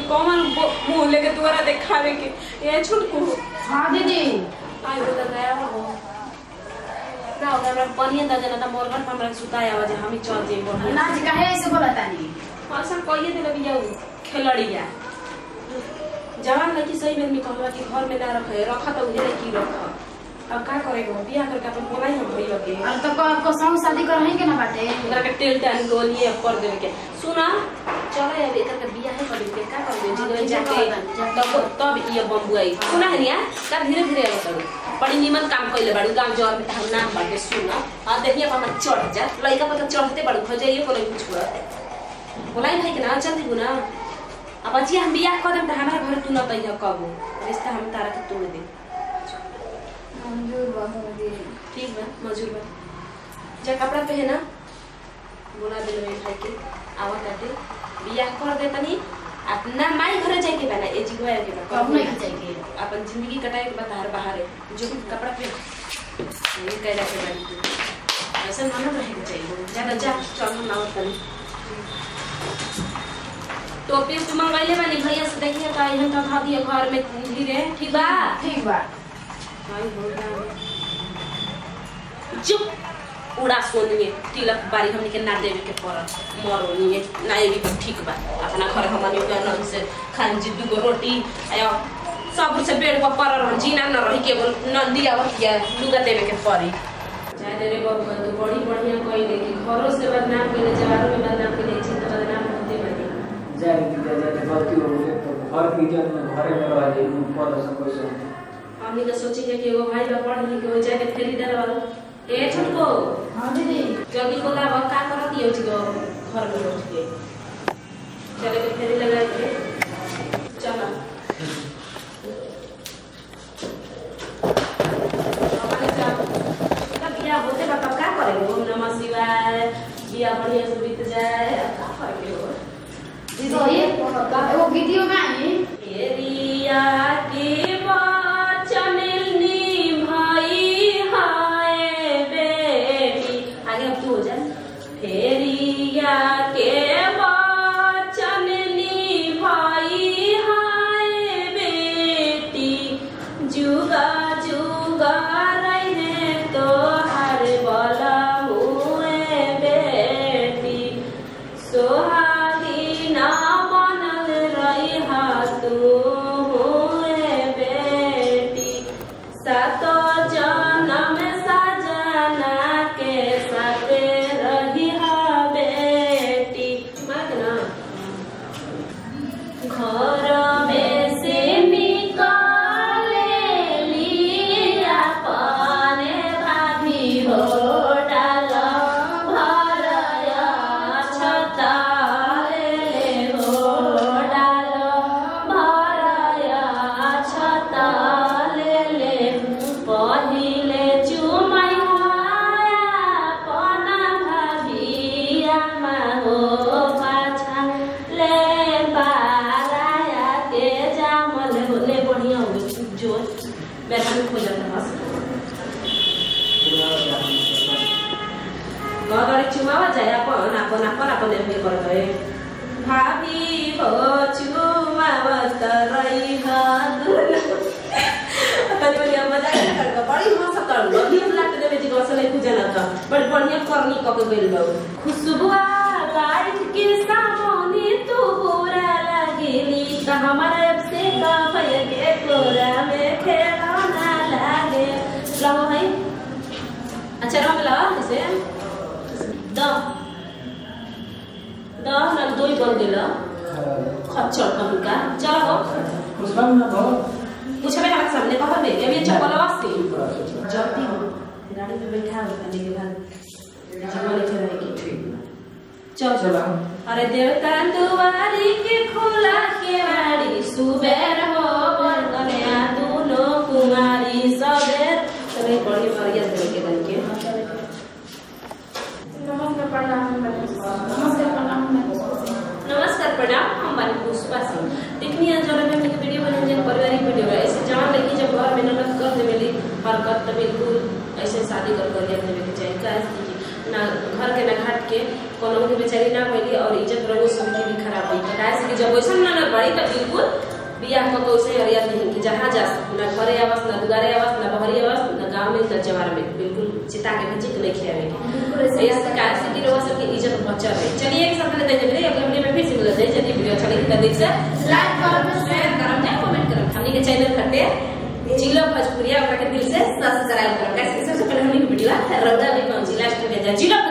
कौन बो- मुंह लेके दुआरा देखावे के ये छुटकू हाँ दीदी आई हो त गया हो ना हो हमरा पनिया द जना त मोरगन पर हमरा सुताया आवाज हम चल जे बढ़िया ना जी काहे ऐसे बोला तानी ऐसा कहिए दिल बिया खेलड़िया जवान लड़की सही में कहला कि घर में ना रखे रखा तो उहे की रख अब का करेगो बियाह करके अपन बोलाई हम भइया के और तो को को संग शादी करही के ना बाटे ओकरा के तेल टान गोलिए कर देवे के सुना चलो अब एकर के बियाह कर के का कर दे जीवन जाके तब तब ये बम्बू आई सुना है निया का धीरे धीरे आवे करू बड़ी निमन काम कइले बाड़ू गांव जवर में हम नाम बाटे सुना आ देखिए अपन चढ़ जा लइका पर चढ़ते बाड़ू खजाइए कोले कुछ छोड़ बोलाई भाई के ना जल्दी गुना अब अजी हम बियाह कर देम त हमारा घर तू न तइया कबो रिश्ता हम तारा के तोड़ दे मंजूर बाबू दीदी ठीक बा मजूर बा जा कपड़ा पहना बोला दिल में भाई के आवा काटे बियाह कर दे तनी अपना माई घरे जाए के बना ए जिगवा के बा कब नहीं खचाई के अपन जिंदगी कटाए के बतार बाहर है जो कपड़ा पहन ये कह रहा है बाड़ी ऐसा मानो रहे के चाहिए ज्यादा जा चल हम नावत तनी टोपी उपी मंगवाइले बानी भैया से देखिए का यहाँ का खा दिया घर में धीरे ठीक बा ठीक बा भाई हो गया चुप उड़ा सोनिए तिलक बारी हमनी के ना देवे के पड़ल मरो निये ना एवी तो ठीक बा अपना घर हमनी के न से खान जी दुगो रोटी आयो सब से बेड पर पड़ल रह जीना न रही के बोल नंदी आवत या लुगा देवे के पड़ी चाहे रे बाबू तो बड़ी बढ़िया कोई देखी घरों से बदनाम कइले जवारों में बदनाम कइले छी तो बदनाम होते बनी जाए दीदी जाए गलती हो गई तो घर की जन में घरे में रह जाए ऊपर सब कुछ हमनी तो सोची कि एगो भाई बा पढ़ लिख के हो जाए के फेरी दे वाला ए छोटको हाँ दीदी जल्दी को लावा का करत ये उठ घर में उठ के चले के फेरी लगा के चलो अपने जाओ तब बिया होते बा तब का करेंगे ओम नमः शिवाय बिया बढ़िया से बीत जाए अब का करेंगे हो दीदी एगो वीडियो में आई फेरिया के वचन निभाई हाय बेटी आगे अब तू हो जा फेरिया के वचन निभाई हाय बेटी जुगा जुगा रहे तो हर बला हुए बेटी सोहागी ना बनल रही तू हुए बेटी सातो जन्म सजना के साथ रही बेटी मार के ना घर में से निकाले लिया पाने भाभी हो डाल भरया छताले हो डाल भरया छताले पहिले चुमैया पना भाभिया हो पाछा ले बाराया के जामल होले बढ़िया हो गई जो बैठन खो जाता बस गगरे चुमावा जाए अपन अपन अपन अपन एमे कर गए भाभी हो चुमावत रही हा तनी बड़ी मजा आया कर बड़ी मस्त कर लो भी लाट देवे जी गसले पूजा ना था बड़ी बढ़िया करनी क के गइल बा खुशबू लाइट के सामने तू पूरा लगेली त हमारा अब से का भय के कोरा में खेलना लागे लो भाई अच्छा रंग लगा कैसे द द ना दो ही बन गेल खच्चर कहूं का चलो कुछ काम ना हो पूछे मेरा सामने कहा दे ये चप्पल वास्ते जल्दी हो गाड़ी पे बैठा हो खाने के बाद जमा लेके रहेगी चल चलो अरे देवता दुआरी के खोला के वाड़ी सुबेर हो बरगनिया दोनों कुमारी सबेर चले बड़ी बढ़िया से लेके बन के नमस्कार प्रणाम नमस्कार प्रणाम नमस्कार प्रणाम हम बानी पुष्पा सिंह देखनी है जब मैं एक वीडियो बने जब पारिवारिक वीडियो है ऐसे जान लगी जब घर में ननद कर दे मेरी हरकत तो बिल्कुल ऐसे शादी कर कर देवे के चाहिए काहे कि ना घर के ना घाट के कोनो के बेचारी ना भइली और इज्जत रगो समिति भी खराब हुई तो काहे से कि जब वैसन ना ना बड़ी तो बिल्कुल बियाह को तो उसे हरिया नहीं कि जहाँ जा ना घरे आवास ना दुआरे आवास ना बहरी आवास ना गांव में ना जवार में बिल्कुल चिता के भेजी के नहीं खियावे के ऐसे काहे से कि रवा सबकी इज्जत बचा रहे चलिए एक साथ लेते हैं अगले वीडियो में फिर से मिलते हैं चलिए वीडियो अच्छा लगे तो देख से लाइक करो शेयर करम या कमेंट करम हमनी के चैनल खटे जिला भोजपुरिया ओकरा के दिल से सब्सक्राइब करम कैसे सबसे पहले हमनी के वीडियो रौदा भी पहुंची लास्ट में जा जिला